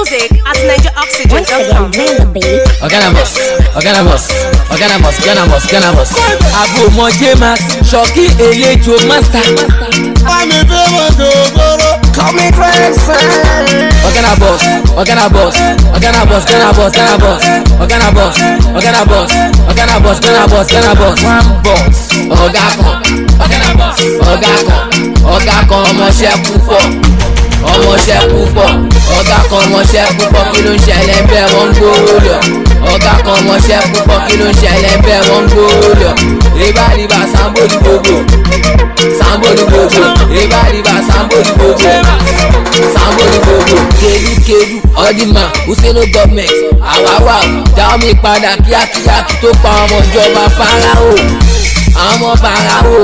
Music at NigerOxygen.com. Organamos, Organamos, Organamos, Organamos, Organamos. Àbò mọ James, ṣọ́kí eléjo master. Bámi fẹ́ mọ̀ sògbóró. Kọ́mi fẹ́sẹ̀. Organabos, Organabos, Organabos, Organabos, Organabos, Organabos, Organabos, Organabos, Organabos, Organabos. One boss, ọ̀gá kan, Organabos, ọ̀gá kan, ọ̀gá kan ọmọọṣẹ́ púpọ̀, ọmọọṣẹ́ púpọ̀, ọ̀gá kan ọmọọṣẹ́ púpọ̀ kí ló ń ṣẹlẹ̀ bẹ́ẹ̀ wọ́n ń gbówó lọ. Ọ̀gá kan ọmọọṣẹ́ púpọ̀ kí ló ń ṣẹlẹ̀ bẹ́ẹ̀ wọ́n ń gbówó lọ. Ribariba sambodi gbogbo, sambodi gbogbo, ribariba sambodi gbogbo, sambodi gbogbo. Kedu-kedu ọdínmà Useno gọ́ọ̀mẹ̀ntì àwáwá dáwọ́ mi padà kíákíá kí tó pa ọmọ ìjọba Fáráò. Àwọn ọmọ Fáráò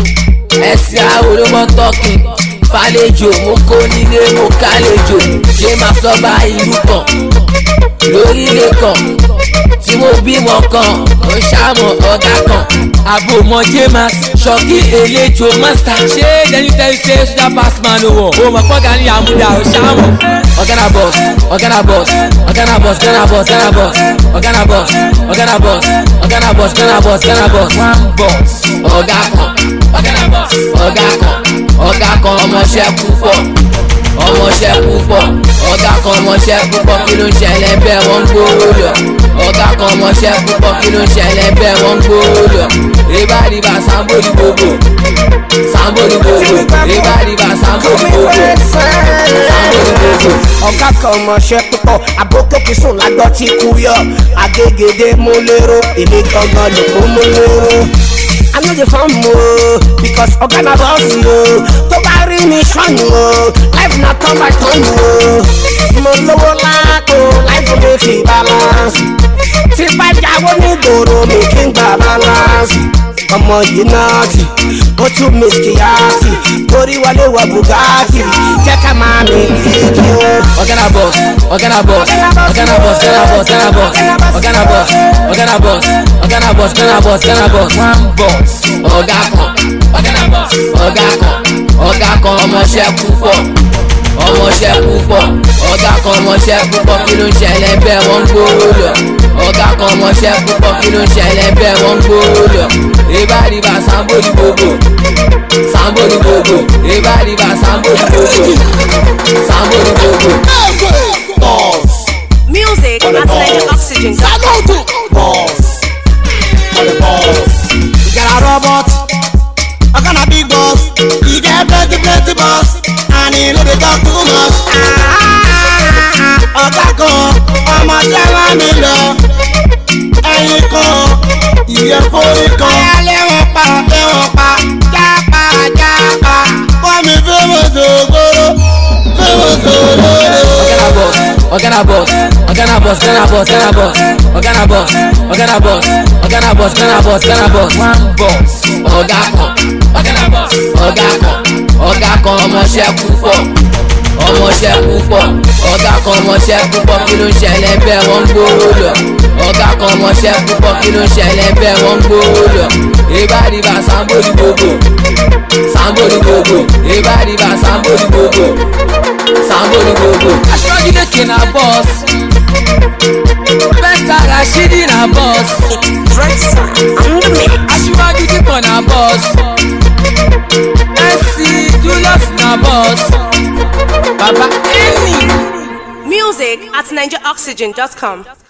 ẹ̀sìn àwọn olómọ tọ́kì fàlejò mo kó nílé mo kálejò ṣé máa sọ bá ìlú kan lórílẹ̀ kan tí mo bímọ kan ó ṣàmọ̀ ọ̀gá kan àbò mọ james ṣọ́kí eléjo master ṣé lẹ́yìn tẹ́lẹ̀ ṣe ṣúdà passman wọ̀ o mọ̀ pọ́gà ní àmúdà ó ṣàmọ̀. ọ̀gánà boss ọ̀gánà boss ọ̀gánà boss ọ̀gánà boss ọ̀gánà boss ọ̀gánà boss ọ̀gánà boss ọ̀gánà boss ọ̀gánà boss ọ̀gánà boss one boss ọ̀gá kan ọ̀gánà boss ọ̀gá kan ọ̀gá kan ọmọọṣẹ́ púpọ̀ ọmọọṣẹ́ púpọ̀ ọ̀gá kan ọmọọṣẹ́ púpọ̀ kí ló ń ṣẹlẹ̀ bẹ́ẹ̀ wọ́n ń gbówó lọ ọ̀gá kan ọmọọṣẹ́ púpọ̀ kí ló ń ṣẹlẹ̀ bẹ́ẹ̀ wọ́n ń gbówó lọ ribariba sambodi gbogbo sambodi gbogbo ribariba sambodi gbogbo sambodi gbogbo. ọ̀gá kan ọmọọṣẹ́ púpọ̀ àbókòkè sùn lágbọ́ tí kú yọ agégédé mú lérò èmi gangan ló kó mú lérò. I know the fun mo because ọ̀gá náà bọ̀ sí o tó bá rí mi ṣọ́nù o life na turn by turn o mo lówó láàkó life mi fi balance tí bá jáwó ní gbòòrò mi kí n gbà balance ọmọ yìí náà ti ó tún miss kíyàsì torí wọlé wọ bugatti jẹ́ ká máa mi kí o. Organa boss, Organa boss, Organa boss, Organa boss, Organa boss, Organa boss, Organa boss, Organa boss, Organa boss, Organa boss, one boss. Ọ̀gá kan, Organa boss, ọ̀gá kan, ọ̀gá kan ọmọọṣẹ́ púpọ̀, ọmọọṣẹ́ púpọ̀, ọ̀gá kan ọmọọṣẹ́ púpọ̀ kí ló ń ṣẹlẹ̀ bẹ́ẹ̀ wọ́n ń gbówó lọ. Ọ̀gá kan ọmọọṣẹ́ púpọ̀ kí ló ń ṣẹlẹ̀ bẹ́ẹ̀ wọ́n ń gbówó lọ. Ribariba sambodi gbogbo, sambodi gbogbo, ribariba sambodi gbogbo, sambodi gbogbo. Boss, Music at NigerOxygen.com. boss, for the boss. You got a robot, I got a big boss. You get plenty, plenty boss, and he know they talk too much. Ọ̀gá kan, ọmọ jẹ́wọ́ mi lọ. Ẹyin kan, ìyẹn forí kan. Ayálé wọn pa, lé wọn pa, jápa, jápa. Wọ́n mi fẹ́ mọ̀ sògbóró, fẹ́ mọ̀ sòlódò. Organa boss, Organa boss, Organa boss, Organa boss, Organa boss, Organa boss, Organa boss, Organa boss, Organa boss, one boss. Ọ̀gá kan, Organa boss, ọ̀gá kan, ọ̀gá kan ọmọọṣẹ́ púpọ̀, ọmọọṣẹ́ púpọ̀, ọ̀gá kan ọmọọṣẹ́ púpọ̀ kí ló ń ṣẹlẹ̀ bẹ́ẹ̀ wọ́n ń gbówó lọ. Ọ̀gá kan ọmọọṣẹ́ púpọ̀ kí ló ń ṣẹlẹ̀ bẹ́ẹ̀ wọ́n ń gbówó lọ. Ribariba sambodi gbogbo, sambodi gbogbo, ribariba sambodi gbogbo, sambodi gbogbo. Aṣọ́jú lèkè na boss, Festa Rashidi na boss, Aṣíwájú Dípọ̀ na boss, SC Julius na boss, Baba Emi. Music at NigerOxygen.com.